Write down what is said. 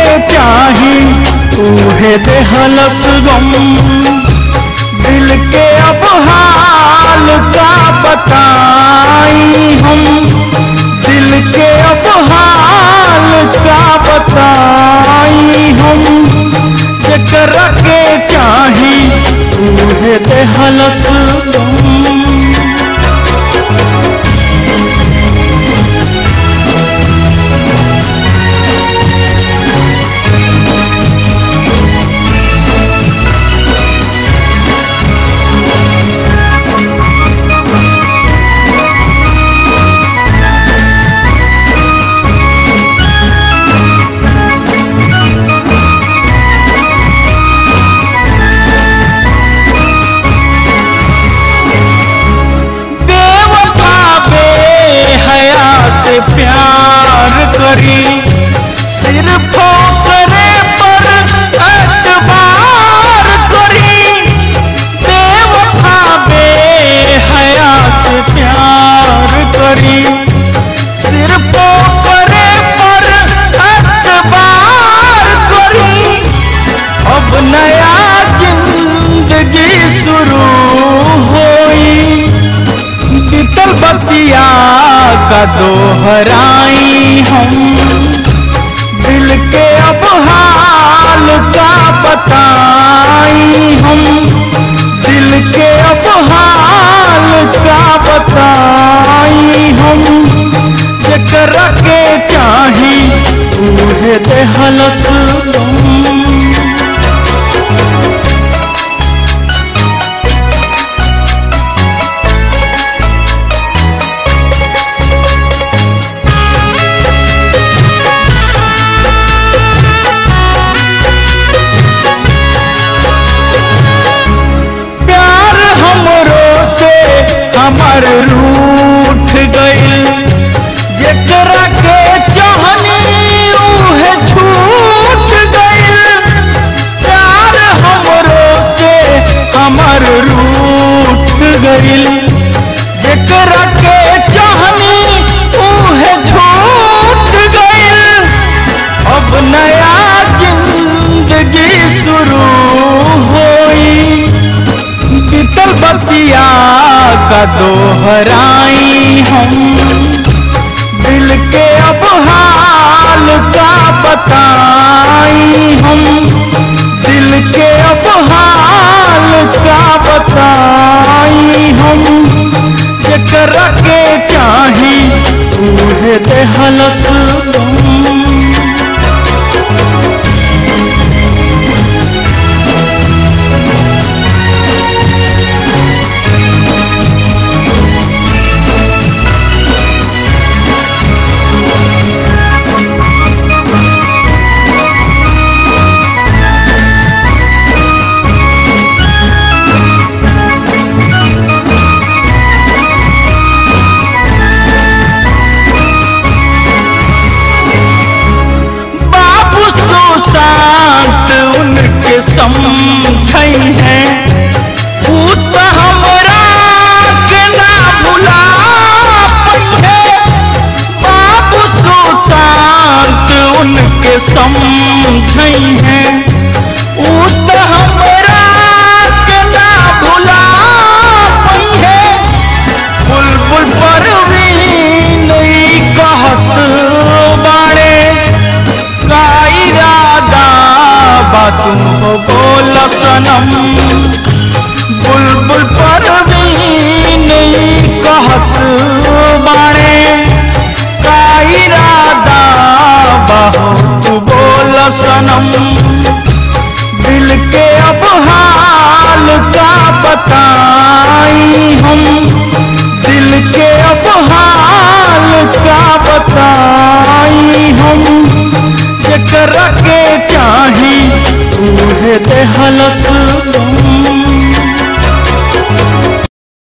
चाही उहे देहलस गम दिल के अब हाल का बताई हम दिल के अब हाल का बताई हम जकरा के चाही उहे देहलस गम बेवफा बेहया से प्यार करी सिर्फ करे पर एतबार करी बेवफा बेहया से प्यार करी सिर्फ करे पर एतबार करी अब नया जिंदगी शुरू होई बीतल बतिया का दोहराई हम दिल के अब हाल का बताई हम दिल के अब हाल का बताई हम जकरा के चाही उहे देहलस गम प्यार हमरो से हमर रूठ गइल जेकरा के चाहनी उहे छूट गइल प्यार हमरो से हमर रूठ गइल जेकरा के चाहनी उहे छूट गइल अब नया जिंदगी शुरू होई बीतल बतिया का दोहराई हम दिल के अब हाल का बताई हम दिल के अब हाल का बताई हम जकरा के चाही उहे देहलस गम बाबू सुशांत उनके समझई है ऊ तो हमरा के ना भुला पई है बाबू सुशांत उनके समझई है ऊ तो हमरा के ना भुला पई है बुलबुल पर भी नहीं कहत बाड़े का इरादा बा तुम हो बोल सनम बुलबुल पर भी नहीं कहत बाड़े का इरादा बा हो तू बोल सनम दिल के अब हाल का बताई हम दिल के अब हाल का बताई हम जकरा के चाही उहे देहलस गम